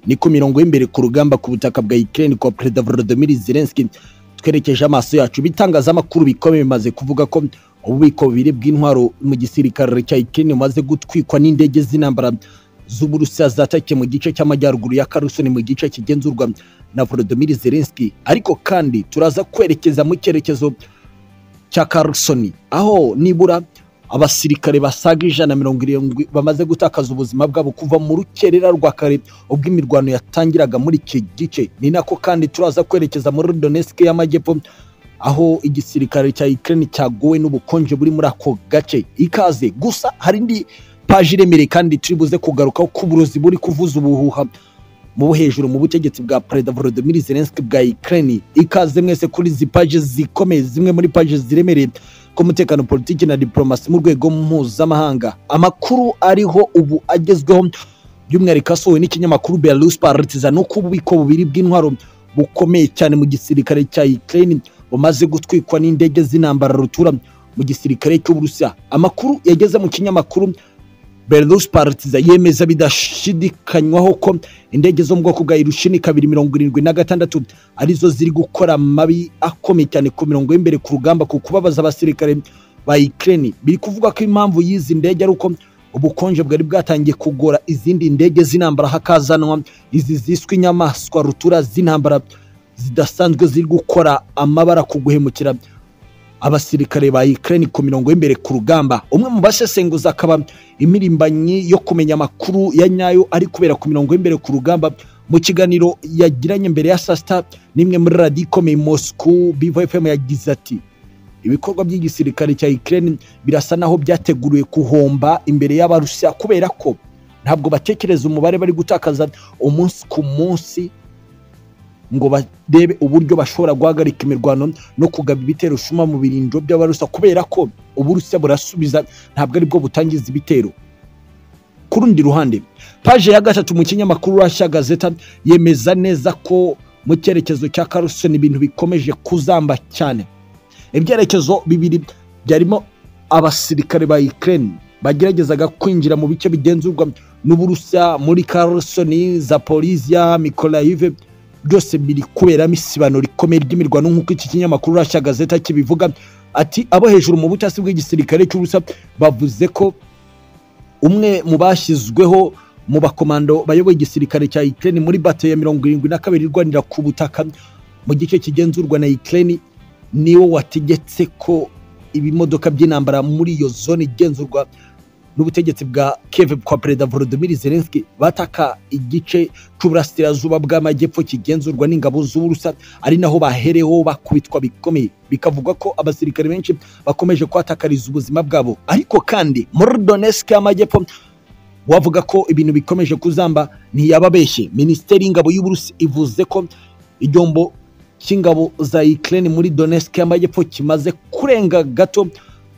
niko mirongo y'imbere ku rugamba ku butaka bwa Ukraine kwa Perezida Volodymyr Zelensky twerekeje amaso yacu ibitangazamakuru bikomeye bimaze kuvuga ko ububiko bubiri bw'intwaro mu gisirikare cya Ukraine bumaze gutwikwa n'indege z'intambara z'Uburusiya zatakiye mu gice cy'amajyaruguru ya Kherson mu gice kigenzurwa na Volodymyr Zelensky ariko kandi turaza kwerekeza mu cyerekezo cya Kherson aho nibura abasirikare basaga ijana mirongo irindwi bamaze gutakaza ubuzima bwabo kuva mu rukerera rwa kare ubwo imirwano yatangiraga muri iki gice ni nako kandi turaza kwerekeza muri Donetsk y'amajyepfo aho igisirikare cya Ukraine cyagowe n'ubukonje buri muri ako gace ikaze gusa hari indi paji iremereye kandi turi buze kugarukaho k'uburozi buri kuvuza ubuhuha mu hejuru mu butegetsi bwa perezida Volodymyr Zelensky bwa Ukraine ikaze mwese kuri izi paje zikomeye zimwe muri paje ziremereye k'umutekano politiki na diplomasi mu rwego mpuzamahanga amakuru ariho ubu agezweho by'umwihariko asohowe n'ikinyamakuru Belarus Partizan no ku bubiko bubiri bw'intwaro bukomeye cyane mu gisirikare cya Ukraine bumaze gutwikwa n'indege z'intambara rutura mu gisirikare cy'Uburusiya amakuru yageze mu kinyamakuru Belarus Partiza yemeza bidashidikanywaho ko indege zo mu bwoko bwa Ilyushin kabiri mirongo irindwi na gatandatu arizo ziri gukora amabi akomeye cyane ku mirongo y'imbere ku rugamba ku kubabaza abasirikare ba Ukraine biri kuvuga ko impamvu y'izi ndege ari uko ubukonje bwari bwatangiye kugora izindi ndege z'intambara hakazanwa izi ziswe inyamaswa rutura z'intambara zidasanzwe ziri gukora amabara ku guhemukira abasirikare ba Ukraine ku mirongo y'imbere ku rugamba umwe mu basesenguza akaba imirimbanyi yo kumenya amakuru ya nyayo ari kubera ku mirongo y'imbere ku rugamba mu kiganiro yagiranye mbere ya saa sita n'imwe muri radiyo ikomeye Moscow Bivo FM yagize ati ibikorwa by'igisirikare cya Ukraine birasa naho byateguriwe guhomba imbere y'abarusiya kubera ko ntabwo batekereza umubare bari gutakaza umunsi ku munsi ngo barebe uburyo bashobora guhagarika imirwano no kugaba ibitero shuma mu birindiro by'abarusa kubera ko uburusiya burasubiza ntabwo aribwo butangiza ibitero ku rundi ruhande paje ya gatatu mu kinyamakuru Russia Gazeta yemeza neza ko mu cyerekezo cya Kherson ibintu bikomeje kuzamba cyane ibyerekezo bibiri byarimo abasirikare ba Ukraine bageragezaga kwinjira mu bice bigenzurwa n'uburusiya muri Kherson Zaporizhia Mykolaiv byose biri kuberamo isibano rikomeye ry'imirwano nk'uko iki kinyamakuru Russia Gazeta kibivuga ati abo hejuru mu butasi bw'igisirikare cy'Uburusiya bavuze ko umwe mu bashyizweho mu bakomando bayoboye igisirikare cya Ukraine muri bato ya mirongo irindwi na kabiri irwanira ku butaka mu gice kigenzurwa na Ukraine niwo wategetse ko ibimodoka by'intambara muri iyo zone igenzurwa n'ubutegetsi bwa Kiev kwa Perezida Volodymyr Zelensky bataka igice cy'uburasirazuba bw'amajyepfo kigenzurwa n'ingabo z'Uburusiya ari naho bahereho bakubitwa bikomeye bikavuga ko abasirikare benshi bakomeje kwatakariza ubuzima bwabo ariko kandi muri Donetsk y'amajyepfo wavuga ko ibintu bikomeje kuzamba ntiyababeshye minisiteri y'ingabo y'Uburusiya ivuze ko ibyombo cy'ingabo za Ukraine muri Donetsk y'amajyepfo kimaze kurenga gato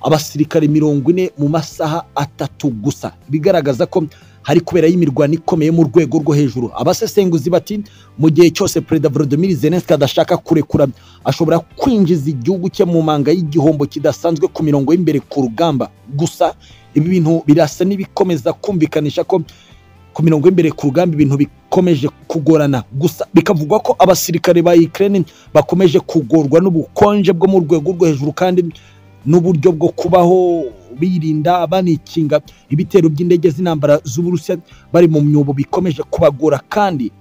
abasirikare mirongo ine mu masaha atatu gusa bigaragaza ko hari kubera y'imirwano ikomeye mu rwego rwo hejuru abasesenguzi bati mu gihe cyose perezida Volodymyr Zelensky adashaka kurekura ashobora kwinjiza igihugu cye mu manga y'igihombo kidasanzwe ku mirongo y'imbere ku rugamba gusa ibi bintu birasa n'ibikomeza kumvikanisha ko ku mirongo y'imbere ku rugamba ibintu bikomeje kugorana gusa bikavugwa ko abasirikare ba Ukraine bakomeje kugorwa n'ubukonje bwo mu rwego rwo hejuru kandi n'uburyo bwo kubaho birinda banikinga ibitero by'indege z'intambara z'uburusiya bari mu myobo bikomeje kubagora kandi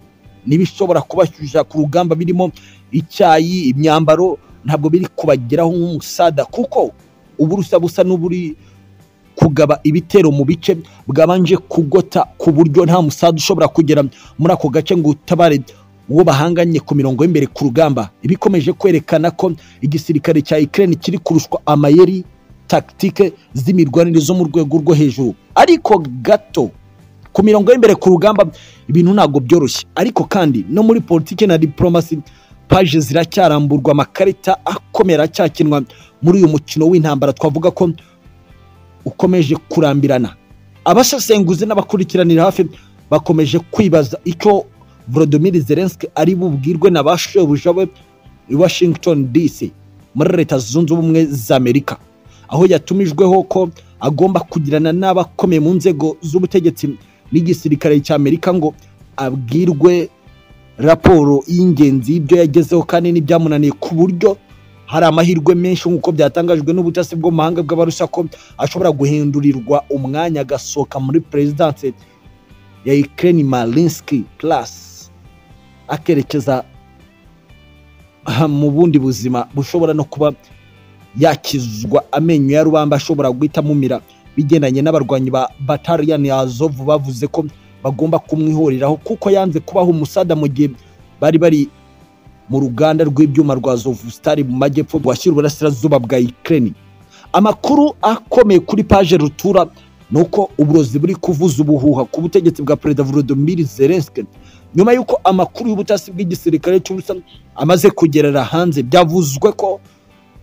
n'ibishobora kubashyushya ku rugamba birimo icyayi imyambaro ntabwo biri kubageraho nk'umusada kuko uburusiya busa n'uburi kugaba ibitero mu bice bwabanje kugota ku buryo nta musada ushobora kugera muri ako gace ngo utabare uwo bahanganye ku mirongo y'imbere ku rugamba ibikomeje kwerekana ko igisirikare cya Ukraine kiri kurushwa amayeri tactique z'imirwanire zo mu rwego rwo hejuru ariko gato ku mirongo y'imbere ku rugamba ibintu ntabwo byoroshye ariko kandi no muri politike na diplomasi paje ziracyaramburwa amakarita akomera acyakinwa muri uyu mukino w'intambara twavuga ko ukomeje kurambirana abasesenguzi n'abakurikiranira hafi bakomeje kwibaza icyo Volodymyr Zelensky ari bubwirwe na ba shebuja we i Washington DC muri leta zunze ubumwe za Amerika aho yatumijweho ko agomba kugirana n'abakomeye mu nzego z'ubutegetsi n'igisirikare cya Amerika ngo abwirwe raporo y'ingenzi y'ibyo yagezeho kandi n'ibyamunaniye ku buryo hari amahirwe menshi nk'uko byatangajwe n'ubutasi bwo mu mahanga bw'abarusha ko ashobora guhindurirwa umwanya agasohoka muri perezidanse ya ikirere marinski purasi akerekeza aha mu bundi buzima bushobora no kuba yakizwa amenyo ya rubamba ashobora guhita amumira bigendanye n'abarwanyi ba batariyani azovu bavuze ko bagomba kumwihoreraho kuko yanze kubaho umusada mu gihe bari bari mu ruganda rw'ibyuma rwa zovusitari mu majyepfo rwashyira uburasirazuba bwa ikirere amakuru akomeye kuri paje rutura ni uko uburozi buri kuvuza ubuhuha ku butegetsi bwa perezida volodymyr zelensky nyuma y'uko amakuru y'ubutasi bw'igisirikare cy'ubusa amaze kugerera hanze byavuzwe ko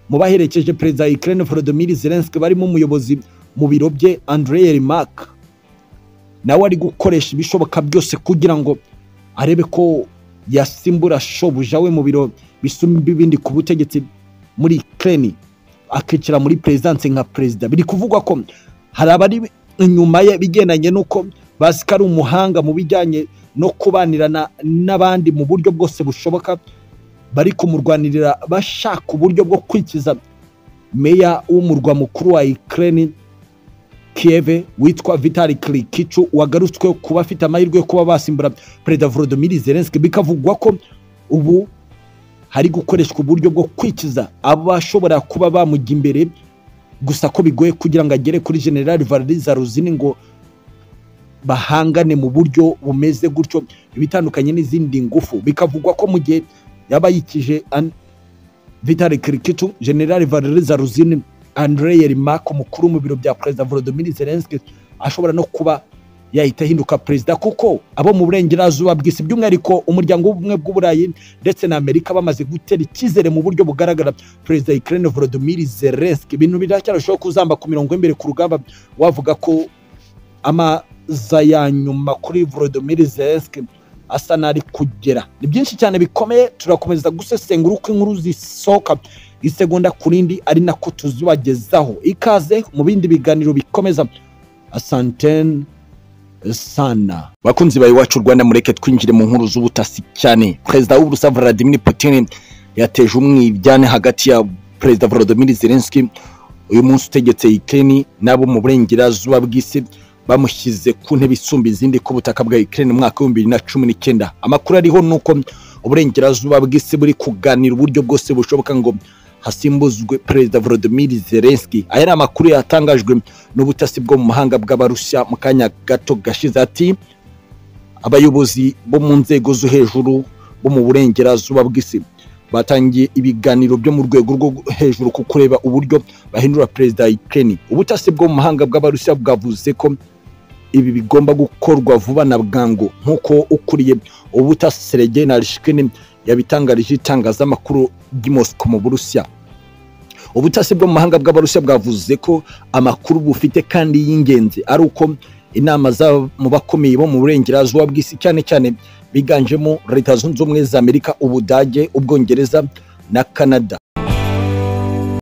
mu baherekeje perezida ikirere volodymyr zelensky barimo umuyobozi mu biro bye andrey remark nawe ari gukoresha ibishoboka byose kugira ngo arebe ko yasimbura shobuja we mu biro bisumba ibindi ku butegetsi muri kireni akicara muri perezidanse nka perezida biri kuvugwa ko hari abari inyuma ye bigendanye n'uko bazi ko ari umuhanga mu bijyanye no kubanirana n'abandi mu buryo bwose bushoboka bari kumurwanirira bashaka uburyo bwo kwikiza meya w'umurwa mukuru wa ikireni Kieve witwa Vitali Klikicu wagarutswe kuba afite amahirwe yo kuba basimbura Perezida Volodymyr Zelensky bikavugwa ko ubu hari gukoreshwa uburyo bwo kwikiza abashobora kuba bamujya imbere gusa ko bigoye kugira ngo agere kuri General Valery Zaruzini ngo bahangane mu buryo bumeze gutyo ibitandukanye n'izindi ngufu bikavugwa ko mu gihe yaba yikije Vitali Klikicu General Valery Zaruzini Andrei Yermak umukuru mu biro bya perezida Volodymyr Zelensky ashobora no kuba yahita ahinduka perezida kuko abo mu burengerazuba bw'isi by'umwihariko umuryango w'ubumwe bw'uburayi ndetse na Amerika bamaze gutera icyizere mu buryo bugaragara perezida Ukraine Volodymyr Zelensky ibintu biracyarushaho kuzamba ku mirongo y'imbere ku rugamba wavuga ko amaza ya nyuma kuri Volodymyr Zelensky asa n'ari kugera ni byinshi cyane bikomeye turakomeza gusesengura uko inkuru zisohoka isegonda ku rindi ari nako tuzibagezaho ikaze mu bindi biganiro bikomeza asantene sana bakunzi bawe iwacu rwanda mureke twinjire mu nkuru z'ubutasi cyane perezida w'uburusiya vladimir putin yateje umwibyane hagati ya perezida volodymyr zelensky uyu munsi utegetse ikirere n'abo mu burengerazuba bw'isi bamushyize ku ntebe isumba izindi ku butaka bwa ikirere mu mwaka w'ibihumbi bibiri na cumi n'icyenda amakuru ariho ni uko uburengerazuba bw'isi buri kuganira uburyo bwose bushoboka ngo hasimbuzwe perezida volodymyr zelensky aya ni amakuru yatangajwe n'ubutasi bwo mu mahanga bw'abarusiya mu kanya gato gashize ati abayobozi bo mu nzego zo hejuru bo mu burengerazuba bw'isi batangiye ibiganiro byo mu rwego rwo hejuru ku kureba uburyo bahindura perezida ikeni ubutasi bwo mu mahanga bw'abarusiya bwavuze ko ibi bigomba gukorwa vuba na bwangu nk'uko ukuriye ubutasi serege na rishikini yabitangarije itangazamakuru ry'i mosiko mu burusiya ubutasi bwo mu mahanga bw'abarusiya bwavuze ko amakuru bufite kandi y'ingenzi ari uko inama mu bakomeye bo mu burengerazuba bw'isi cyane cyane biganjemo leta zunze ubumwe za amerika ubudage ubwongereza na canada